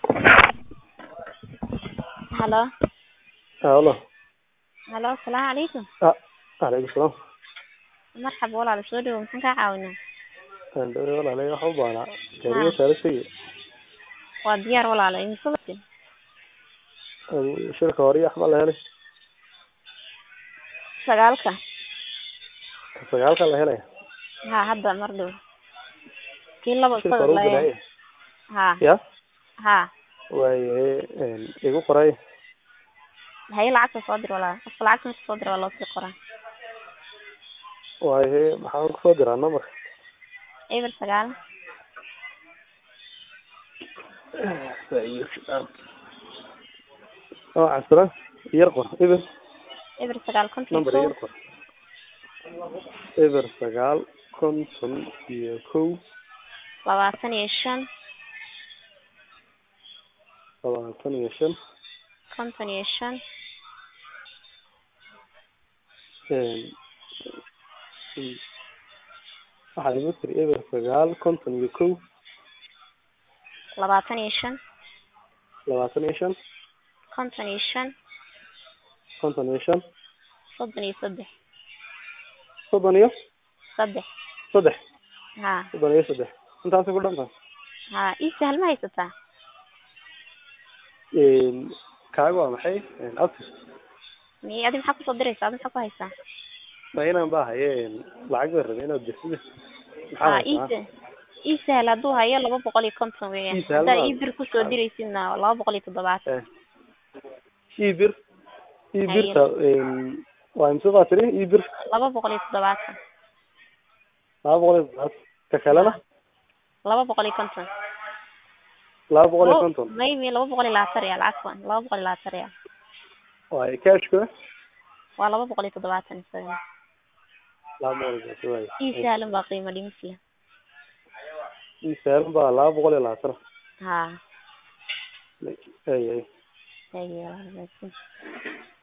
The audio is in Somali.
Hello. Halo. Hello, asalaamu calaykum. Ah, calaykum salaam. Marxaba walaal soo dhawow maxaan kaa caawinaa? Waan dhawey walaalay waxaan u baahnaa gaariga saaristayda Waa diyaar walaal imise waqti? shilka hore iyo axmaa la helay Sagaalka. sagaalka la helaya Ha hadda mar dhow. Kii laba shilka isaga hore u la bilaayay Ha ya ha. waayahay igu qoray Haye lacagta soo dir walaal. Qofka lacagta marka soo dira waa loo sii qoraa. waayahay maxaan kusoo diraa numberka Eber sagaal. oo casra yar qor eber Eber sagaal konton iyo number kow. yar qor eber sagaal konton iyo kow labaatan iyo shan labaatan iyo shan konton iyo shan waxaa igu tiri eber sagaal konton iyo kow labaatan iyo shan labaatan iyo shan konton iyo shan konton iyo shan soddon iyo saddex soddon iyo saddex saddex ha soddon iyo saddex intaasay ku dhantahay ha ii sahal ma haysataa kaaga waa maxay abtis mi adi maxaa kusoo diraysaa adi maxaa ku haysaa ma inaan baa haye lacag baan rabay inaad dirtid ha maxaa ii haysaa sa- ii sahal hadduu hayo laba boqol iyo konton weeyaan Ii sahal haddaa ma- ii bir kusoo diraysidna laba boqol iyo toddobaatan ii bir ii Haye. birta waa imse baa tiri ii bir laba boqol iyo toddobaatan laba boqol iyo toddobaatan ka kalena laba boqol iyo konton laba boqol iyo Labo- konton maybe laba boqol iyo labaatan real cafwan laba boqol iyo labaatan real waaye cashka waa laba boqol iyo toddobaatan isagana laba boqol iyo konton waaye ii sahlan baa qiimo dhimis leh ii saaran baa laba boqol iyo labaatan ha ay ay haye walaal, wanaagsan.